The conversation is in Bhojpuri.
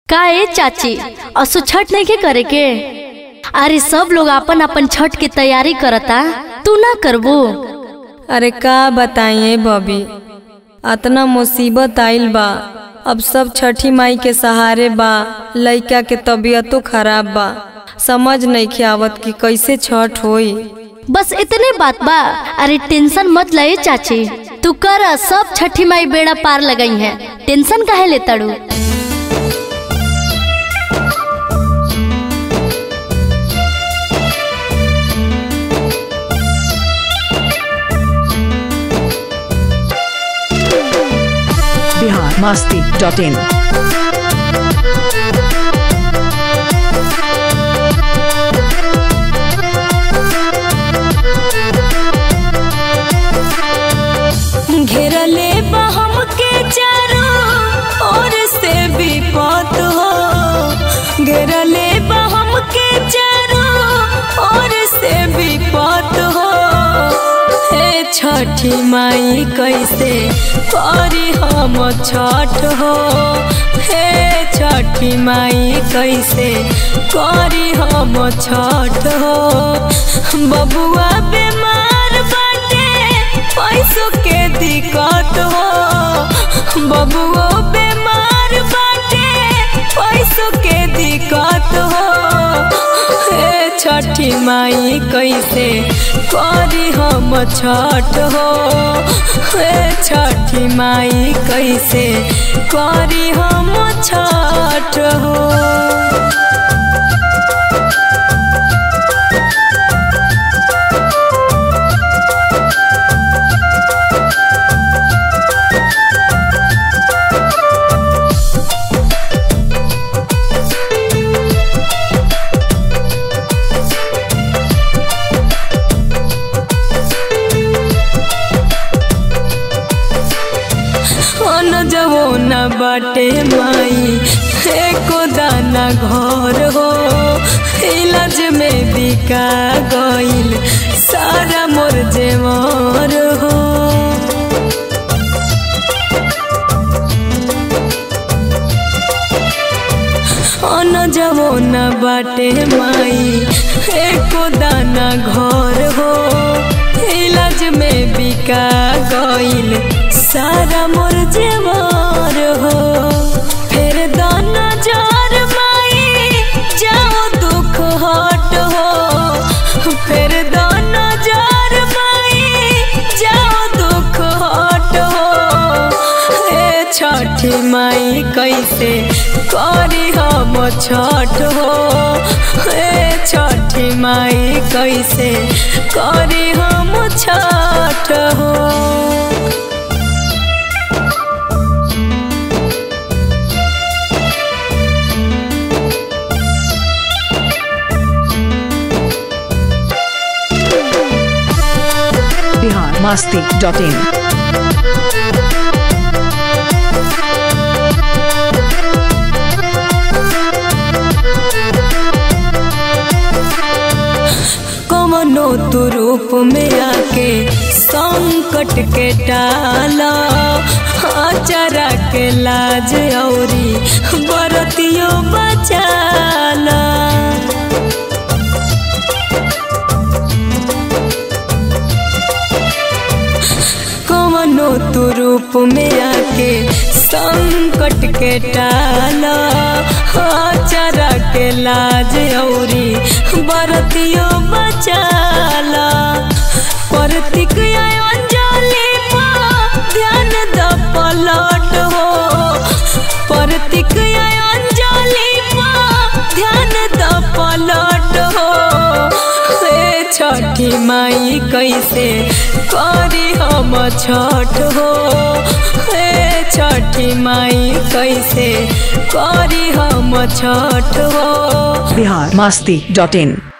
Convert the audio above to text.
का ए चाची असो छठ नहीं के करे के अरे सब लोग अपन अपन छठ के तैयारी करता तू ना करबू अरे का बताइए बबी अतना मुसीबत आइल बा अब सब छठी माई के सहारे बा लइका के तबीयतो खराब बा समझ नहीं आवत कि कैसे छठ होई बस इतने बात बा अरे टेंशन मत ले चाची तू कर सब छठी माई बेड़ा पार लगाई है टेंशन काहे ले तड़ू बिहार मस्ती डॉट इन घेरले बा हमके चारों ओर से विपत हो घेरले बा हमके चारों ओर से विपत हो हे छठी माई कैसे करी हम छठ हो हे छठी माई कैसे करी हम छठ हो बबुआ बीमार बाटे पैसों के दिक्कत हो बबुओ बीमार बाटे पैसों के दिक्कत हो हे छठी माई कैसे करी हम छठ हो हे छठी माई कैसे करी हम छठ हो अन जवो न बाटे माई एको दाना घर हो इलाज में बिका गईल सारा मोर जेवर हो अन जवो न बाटे माई एको दाना घर हो इलाज में बिका गईल सारा मोर जेवर हो फिर दाना जार माई जाओ दुख हट हो फिर दाना जार माई जाओ दुख हट हो हे छठी माई कैसे करी हम छठ हो हे छठी माई कैसे करी हम छठ हो बिहार मस्ती डॉट इन कमनो तू रूप में आके संकट के टाला आचरा के लाज औरी बरतियो बचाला कमनो तू रूप में आके संकट के टाला आचरा के लाज औरी बरतियो बचाला परतिक अंजलि पा ध्यान द पलट हो परतिक अंजलि पा ध्यान द पलट हो हे छठी माई कैसे करी हम छठ हो हे छठी माई कैसे करी हम छठ हो बिहार मस्ती डॉट इन